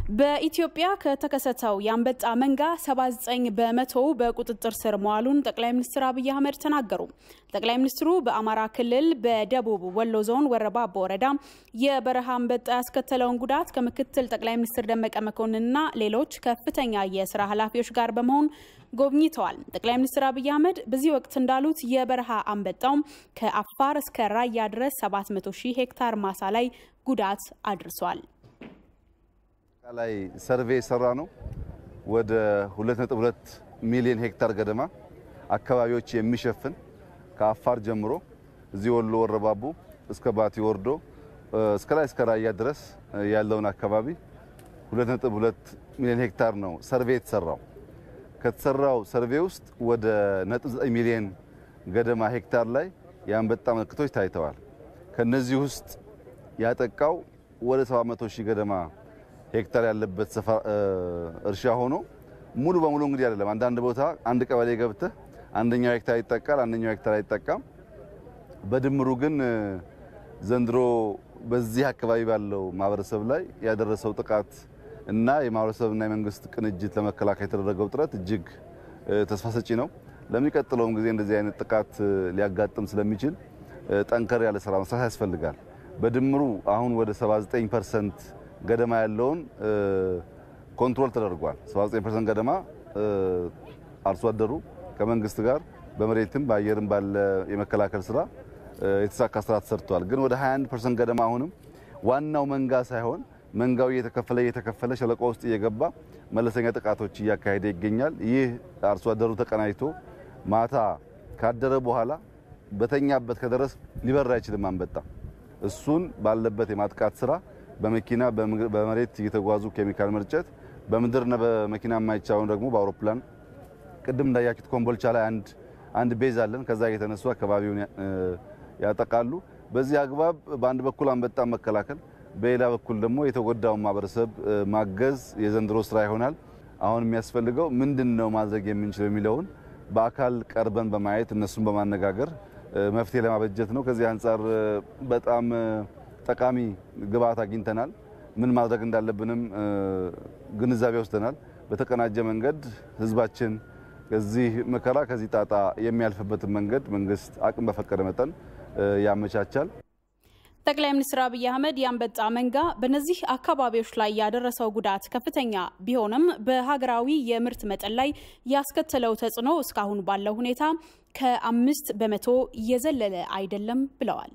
በኢትዮጵያ ከተከሰተው የአንበጣ መንጋ 79 በመቶው በቁጥጥር ስር መዋሉን ጠቅላይ ሚኒስትር አብይ አህመድ ተናገሩ። ጠቅላይ ሚኒስትሩ በአማራ ክልል በደቡብ ወሎ ዞን ወረባቦ ወረዳ የበረሃ አንበጣ ያስከተለውን ጉዳት ከምክትል ጠቅላይ ሚኒስትር ደመቀ መኮንንና ሌሎች ከፍተኛ የስራ ኃላፊዎች ጋር በመሆን ጎብኝተዋል። ጠቅላይ ሚኒስትር አብይ አህመድ በዚህ ወቅት እንዳሉት የበረሃ አንበጣው ከአፋር እስከ ራያ ድረስ 700 ሺህ ሄክታር ማሳ ላይ ጉዳት አድርሷል። ላይ ሰርቬ የሰራ ነው። ወደ 2.2 ሚሊዮን ሄክታር ገደማ አካባቢዎች የሚሸፍን ከአፋር ጀምሮ እዚህ ወሎ ወረባቡ እስከ ባቲ ወርዶ እስከ ላይ እስከ ራያ ድረስ ያለውን አካባቢ 2.2 ሚሊዮን ሄክታር ነው ሰርቬ የተሰራው። ከተሰራው ሰርቬ ውስጥ ወደ 9 ሚሊዮን ገደማ ሄክታር ላይ የአንበጣ ምልክቶች ታይተዋል። ከነዚህ ውስጥ ያጠቃው ወደ 700 ሺህ ገደማ ሄክታር ያለበት እርሻ ሆኖ ሙሉ በሙሉ እንግዲህ አይደለም። አንዳንድ ቦታ አንድ ቀበሌ ገብተህ አንደኛው ሄክታር ይጠቃል፣ አንደኛው ሄክታር አይጠቃም። በድምሩ ግን ዘንድሮ በዚህ አካባቢ ባለው ማህበረሰብ ላይ ያደረሰው ጥቃት እና የማህበረሰብና የመንግስት ቅንጅት ለመከላከል የተደረገው ጥረት እጅግ ተስፋ ሰጪ ነው። ለሚቀጥለውም ጊዜ እንደዚህ አይነት ጥቃት ሊያጋጥም ስለሚችል ጠንከር ያለ ስራ መስራት ያስፈልጋል። በድምሩ አሁን ወደ 79 ፐርሰንት ገደማ ያለውን ኮንትሮል ተደርጓል። 79% ገደማ አርሶ አደሩ ከመንግስት ጋር በመሬትም በአየርም ባለ የመከላከል ስራ የተሳካ ስራ ተሰርቷል። ግን ወደ 21% ገደማ አሁንም ዋናው መንጋ ሳይሆን መንጋው እየተከፈለ እየተከፈለ ሸለቆ ውስጥ እየገባ መለሰኛ ጥቃቶች እያካሄደ ይገኛል። ይህ አርሶ አደሩ ተቀናጅቶ ማታ ካደረ በኋላ በተኛበት ከደረስ ሊበር አይችልም አንበጣ። እሱን ባለበት የማጥቃት ስራ በመኪና በመሬት እየተጓዙ ኬሚካል መርጨት፣ በምድርና በመኪና የማይቻለውን ደግሞ በአውሮፕላን ቅድም እንዳያችሁት ኮምቦልቻ ላይ አንድ አንድ ቤዝ አለን። ከዛ እየተነሱ አካባቢውን ያጠቃሉ። በዚህ አግባብ በአንድ በኩል አንበጣ መከላከል፣ በሌላ በኩል ደግሞ የተጎዳውን ማህበረሰብ ማገዝ የዘንድሮ ስራ ይሆናል። አሁን የሚያስፈልገው ምንድን ነው ማድረግ የምንችለው የሚለውን በአካል ቀርበን በማየት እነሱን በማነጋገር መፍትሄ ለማበጀት ነው። ከዚህ አንጻር በጣም ጠቃሚ ግብዓት አግኝተናል። ምን ማድረግ እንዳለብንም ግንዛቤ ወስደናል። በተቀናጀ መንገድ ህዝባችን ከዚህ መከራ ከዚህ ጣጣ የሚያልፍበትን መንገድ መንግስት አቅም በፈቀደ መጠን ያመቻቻል። ጠቅላይ ሚኒስትር አብይ አህመድ የአንበጣ መንጋ በእነዚህ አካባቢዎች ላይ ያደረሰው ጉዳት ከፍተኛ ቢሆንም በሀገራዊ የምርት መጠን ላይ ያስከተለው ተጽዕኖ እስካሁን ባለው ሁኔታ ከአምስት በመቶ እየዘለለ አይደለም ብለዋል።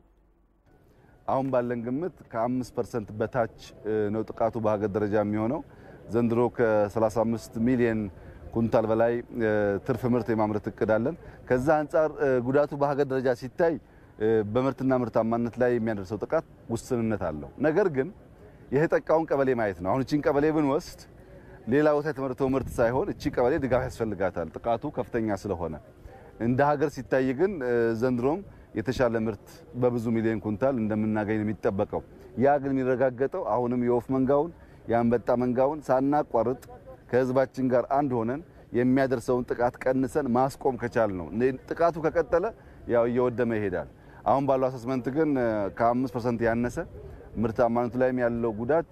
አሁን ባለን ግምት ከአምስት ፐርሰንት በታች ነው ጥቃቱ በሀገር ደረጃ የሚሆነው። ዘንድሮ ከ35 ሚሊዮን ኩንታል በላይ ትርፍ ምርት የማምረት እቅድ አለን። ከዛ አንጻር ጉዳቱ በሀገር ደረጃ ሲታይ በምርትና ምርታማነት ላይ የሚያደርሰው ጥቃት ውስንነት አለው። ነገር ግን የተጠቃውን ቀበሌ ማየት ነው። አሁን እቺን ቀበሌ ብንወስድ ሌላ ቦታ የተመረተው ምርት ሳይሆን እቺ ቀበሌ ድጋፍ ያስፈልጋታል፣ ጥቃቱ ከፍተኛ ስለሆነ። እንደ ሀገር ሲታይ ግን ዘንድሮም የተሻለ ምርት በብዙ ሚሊዮን ኩንታል እንደምናገኝ ነው የሚጠበቀው። ያ ግን የሚረጋገጠው አሁንም የወፍ መንጋውን የአንበጣ መንጋውን ሳናቋርጥ ከህዝባችን ጋር አንድ ሆነን የሚያደርሰውን ጥቃት ቀንሰን ማስቆም ከቻል ነው። ጥቃቱ ከቀጠለ ያው እየወደመ ይሄዳል። አሁን ባለው አሰስመንት ግን ከአምስት ፐርሰንት ያነሰ ምርታማነቱ ላይም ያለው ጉዳት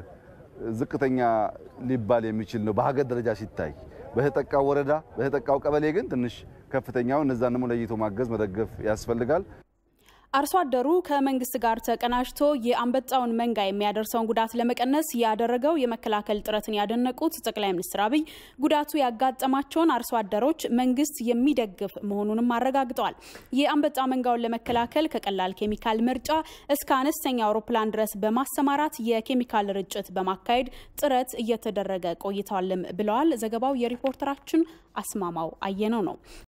ዝቅተኛ ሊባል የሚችል ነው በሀገር ደረጃ ሲታይ። በተጠቃው ወረዳ በተጠቃው ቀበሌ ግን ትንሽ ከፍተኛው እነዛን ደግሞ ለይቶ ማገዝ መደገፍ ያስፈልጋል። አርሶ አደሩ ከመንግስት ጋር ተቀናጅቶ የአንበጣውን መንጋ የሚያደርሰውን ጉዳት ለመቀነስ ያደረገው የመከላከል ጥረትን ያደነቁት ጠቅላይ ሚኒስትር አብይ ጉዳቱ ያጋጠማቸውን አርሶ አደሮች መንግስት የሚደግፍ መሆኑንም አረጋግጠዋል። የአንበጣ መንጋውን ለመከላከል ከቀላል ኬሚካል ምርጫ እስከ አነስተኛ አውሮፕላን ድረስ በማሰማራት የኬሚካል ርጭት በማካሄድ ጥረት እየተደረገ ቆይተዋልም ብለዋል። ዘገባው የሪፖርተራችን አስማማው አየነው ነው።